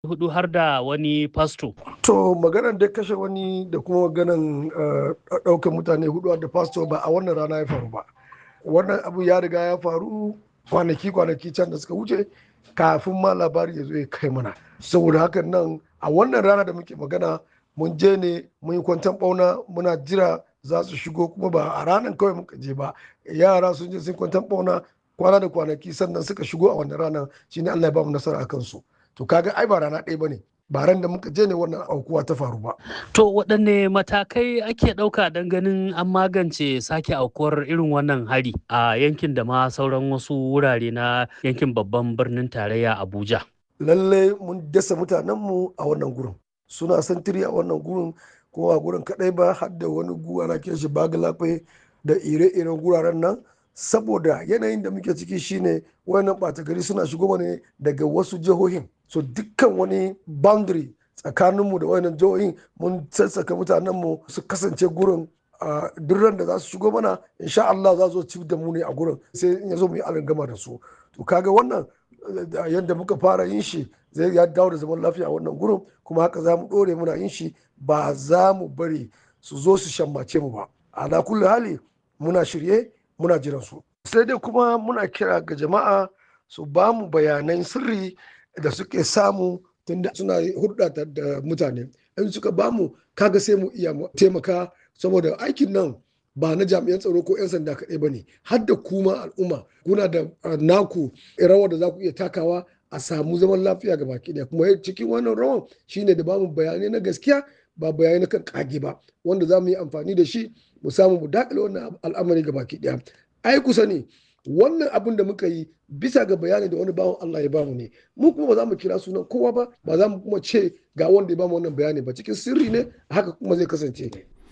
hudu har da wani fasto. To maganar da kashe wani da kuma maganan ɗaukar mutane hudu da fasto ba a wannan rana ya faru ba. Wannan abu ya riga ya faru kwanaki kwanaki can da suka wuce kafin ma labari ya zo ya kai mana. Saboda hakan nan a wannan rana da muke magana mun je ne mun yi kwantan ɓauna muna jira za su shigo kuma ba a ranar kawai muka je ba yara sun je sun kwantan ɓauna kwana da kwanaki sannan suka shigo a wannan ranar shine Allah ya ba mu nasara a kansu. to kaga ai ba rana ɗaya bane ba ran da muka je ne wannan aukuwa ta faru ba. To waɗanne matakai ake ɗauka don ganin an magance sake aukuwar irin wannan hari a yankin da ma sauran wasu wurare na yankin babban birnin tarayya Abuja. Lalle mun dasa mutanenmu a wannan gurin. Suna santiri a wannan gurin ko a gurin kaɗai ba har da wani gu ana kiran shi bagalafe da ire-iren guraren nan saboda yanayin da muke ciki shine wayannan ɓata gari suna shigo ne daga wasu jihohin so dukkan wani boundary tsakaninmu da wayannan jihohin mun sassaka mutanenmu su kasance gurin a duk da za su shigo mana insha Allah za su ci da mu ne a gurin sai in ya zo mu yi gama da su to kaga wannan yadda muka fara yin shi zai ya dawo da zaman lafiya a wannan gurin kuma haka za mu ɗore muna yin shi ba za mu bari su zo su shammace mu ba ala kulli hali muna shirye muna jiran su sai dai kuma muna kira ga jama'a su ba mu bayanan sirri da suke samu tunda suna hulɗa da mutane in suka ba mu kaga sai mu iya taimaka saboda aikin nan ba na jami'an tsaro ko 'yan sanda kaɗai ba ne har da kuma al'umma kuna da naku rawar da za ku iya takawa a samu zaman lafiya ga baki ɗaya kuma cikin wannan rawan shine da bamu bayanai na gaskiya ba bayanai na kan kage ba wanda za mu yi amfani da shi mu samu mu dakile wannan al'amari ga baki ɗaya ai kusa ne wannan abin da muka yi bisa ga bayani da wani bawan Allah ya bamu ne mu kuma ba za mu kira sunan kowa ba ba za mu kuma ce ga wanda ya bamu wannan bayani ba cikin sirri ne haka kuma zai kasance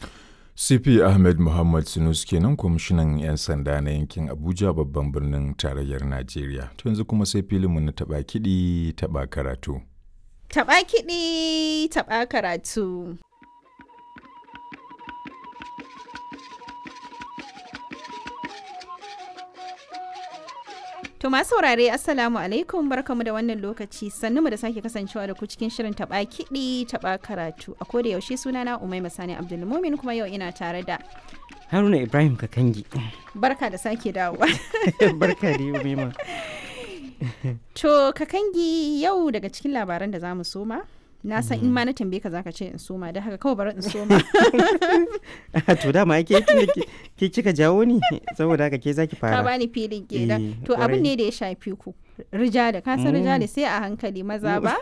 CP Ahmed Muhammad Sinus kenan kwamishinan 'yan sanda na yankin Abuja babban birnin tarayyar Najeriya. To yanzu kuma sai filinmu na taɓa kiɗi taɓa karatu. Taɓa kiɗi taɓa karatu. To masu saurare Assalamu alaikum barkamu da wannan lokaci sannu mu da sake kasancewa da ku cikin shirin taba kiɗi taba karatu a koda yaushe sunana Umai Masani Abdulmumin kuma yau ina tare da Haruna Ibrahim Kakangi. Barka da sake dawowa. Barka da Umaima. To Kakangi yau daga cikin labaran da za mu soma na san in ma na tambaye ka zaka ce in soma da haka kawai bari in soma to dama ake tun da ke kika jawo ni saboda haka ke zaki fara ka bani filin kenan to abin ne da ya shafi ku rijali ka san rijali sai a hankali maza ba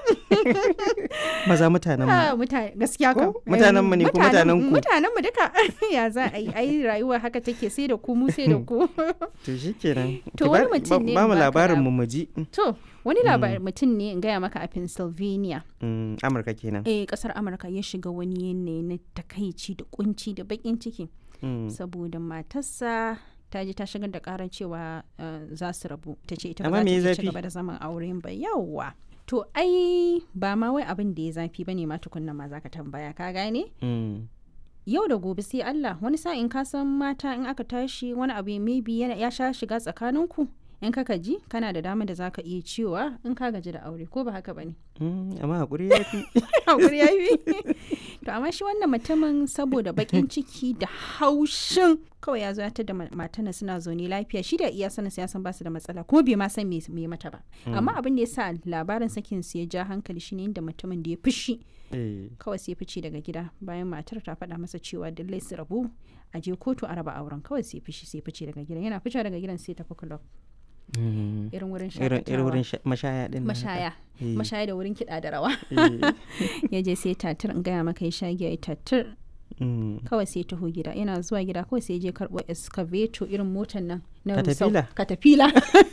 maza mutanen mu gaskiya kam mutanen mu ne ko mutanen ku mutanen mu duka ya za a yi ai rayuwa haka take sai da ku mu sai da ku to shikenan to wani mutum ne ba mu labarin mu muji to wani labarin mutum ne in gaya maka a Pennsylvania Amurka kenan eh kasar Amurka ya shiga wani yanayi na takaici da kunci da bakin ciki saboda matarsa ta je ta shigar da karar cewa za su rabu ta ce ita ba za ta ci gaba da zaman auren ba yawwa to ai ba ma wai abin da ya zafi bane ma tukunna ma zaka tambaya ka gane yau da gobe sai Allah wani sa'in ka san mata in aka tashi wani abu maybe ya sha shiga tsakaninku in ka ji kana da dama da zaka iya cewa in ka gaji da aure ko ba haka bane amma hakuri ya fi hakuri ya fi to amma shi wannan mutumin saboda bakin ciki da haushin kawai ya zo ya da matana suna zaune lafiya shi da iya sanin ya san basu da matsala kuma bai ma san me mata ba amma abin da ya sa labarin sakin su ya ja hankali shine inda mutumin da ya fushi kawai sai fice daga gida bayan matar ta faɗa masa cewa dallai su rabu a je kotu a raba auren kawai sai fishi sai fice daga gidan yana fice daga gidan sai tafi club irin wurin irin wurin mashaya din mashaya mashaya da wurin kiɗa da rawa ya je sai tatir in gaya maka ya sha giya ya tatir kawai sai taho gida yana zuwa gida kawai sai je karɓo excavator irin motar nan na katafila katafila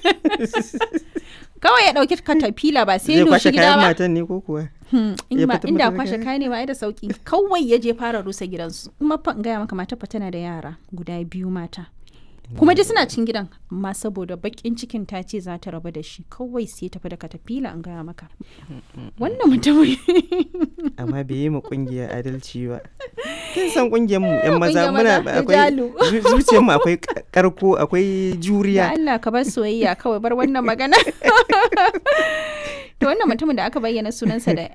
kawai ya ɗauki katafila ba sai ya shi gida ba matan ne ko kuwa inda kwashe kayan ne ba da sauki kawai ya je fara rusa gidansu kuma fa in gaya maka mata fa tana da yara guda biyu mata kuma dai suna cin gidan amma saboda bakin cikin ta ce za ta rabu da shi kawai sai tafi da katafila an gaya maka wannan mutumin amma bai yi ma kungiyar adalci ba kin san kungiyar mu yan maza muna akwai zuciyar mu akwai karko akwai juriya Allah ka bar soyayya kawai bar wannan magana to wannan mutumin da aka bayyana sunansa da